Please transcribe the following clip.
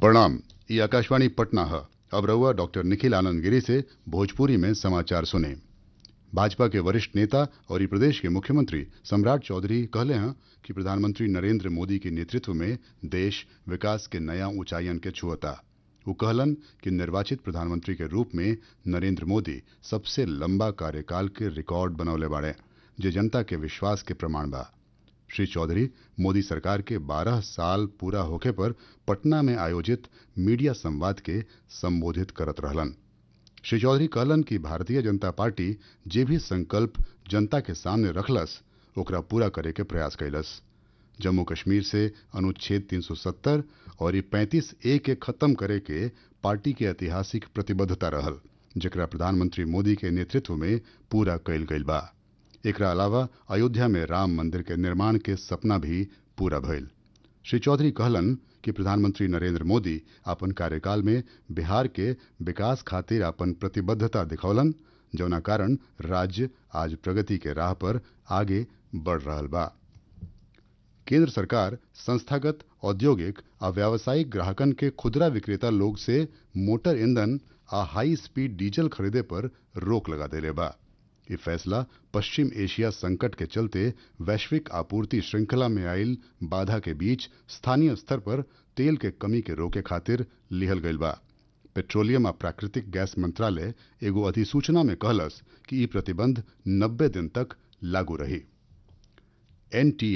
प्रणाम ये आकाशवाणी पटना है अब रहुआ डॉक्टर निखिल आनंद गिरी से भोजपुरी में समाचार सुने भाजपा के वरिष्ठ नेता और ये प्रदेश के मुख्यमंत्री सम्राट चौधरी कहले हैं कि प्रधानमंत्री नरेंद्र मोदी के नेतृत्व में देश विकास के नया ऊंचाइयन के छुअता वो कहलन कि निर्वाचित प्रधानमंत्री के रूप में नरेंद्र मोदी सबसे लंबा कार्यकाल के रिकॉर्ड बनौले बाड़े जे जनता के विश्वास के प्रमाण बा श्री चौधरी मोदी सरकार के 12 साल पूरा होखे पर पटना में आयोजित मीडिया संवाद के संबोधित करत रहलन श्री चौधरी कहलन कि भारतीय जनता पार्टी जे भी संकल्प जनता के सामने रखलस ओकरा पूरा करे के प्रयास कैलस जम्मू कश्मीर से अनुच्छेद 370 और ये 35 ए के खत्म करे के पार्टी के ऐतिहासिक प्रतिबद्धता रहल जेकरा प्रधानमंत्री मोदी के नेतृत्व में पूरा कैल गईल बा एकरा अलावा अयोध्या में राम मंदिर के निर्माण के सपना भी पूरा भइल श्री चौधरी कहलन कि प्रधानमंत्री नरेंद्र मोदी अपन कार्यकाल में बिहार के विकास खातिर अपन प्रतिबद्धता दिखौलन जौना कारण राज्य आज प्रगति के राह पर आगे बढ़ रहल बा केंद्र सरकार संस्थागत औद्योगिक आ व्यावसायिक ग्राहकन के खुदरा विक्रेता लोग से मोटर ईंधन आ हाई स्पीड डीजल खरीदे पर रोक लगा देले बा ये फैसला पश्चिम एशिया संकट के चलते वैश्विक आपूर्ति श्रृंखला में आयल बाधा के बीच स्थानीय स्तर पर तेल के कमी के रोके खातिर लिहल गईल बा पेट्रोलियम आ प्राकृतिक गैस मंत्रालय एगो अधिसूचना में कहलस कि ई प्रतिबंध 90 दिन तक लागू रही एनटी